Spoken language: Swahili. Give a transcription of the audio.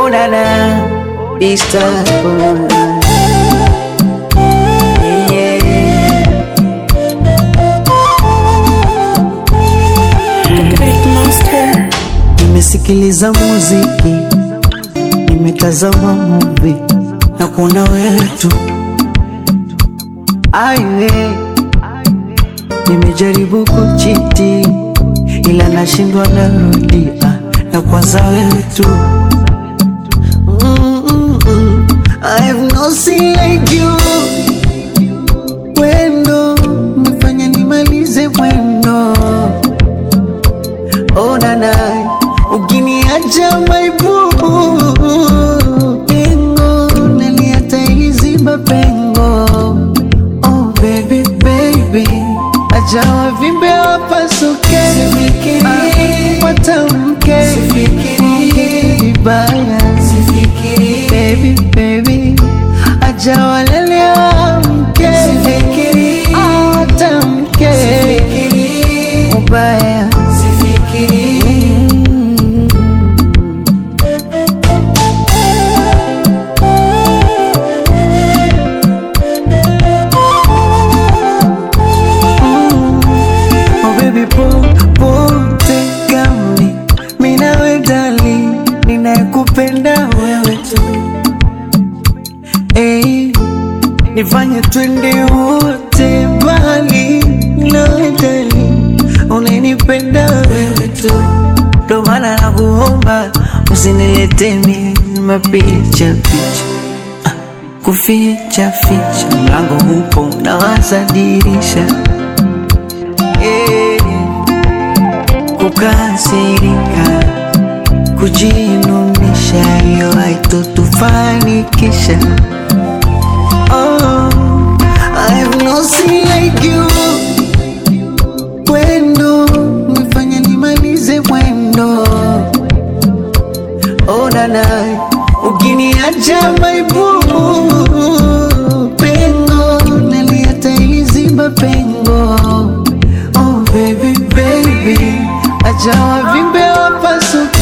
Oh dada, Istanbul. Yeah. Great Monster. Nimesikiliza muziki, nimetazama movie na kuona wewe tu. Aiwe, nimejaribu kuchiti ila nashindwa, narudia na kwanza wewe tu. Mm-mm-mm. I have no sin like you. Wendo umefanya nimalize mwendo Oh nana, ukiniacha maibubu pengo naliata iliziba pengo. Oh baby baby, acha wavimbe wapasuke, Ah, watamke vibaya. Baby baby, acha walele wamke, Ah, watamke ubaya. Oh baby po pote gami mina we dali ninayekupenda wewe tu hey, nifanye twende wote mbali nawe dali unanipenda wewe tu ndo maana nakuomba usinilete mimi mapicha picha Ah, kuficha ficha mlango upo nawaza dirisha Eh, kukasirika, kujinunisha, hiyo haitotufanikisha. Oh, I have no sin like you. Wendo umefanya nimalize mwendo. Oh nana, ukiniacha maibubu pengo naliata iliziba pengo. Oh baby baby, acha wavimbe wapasuke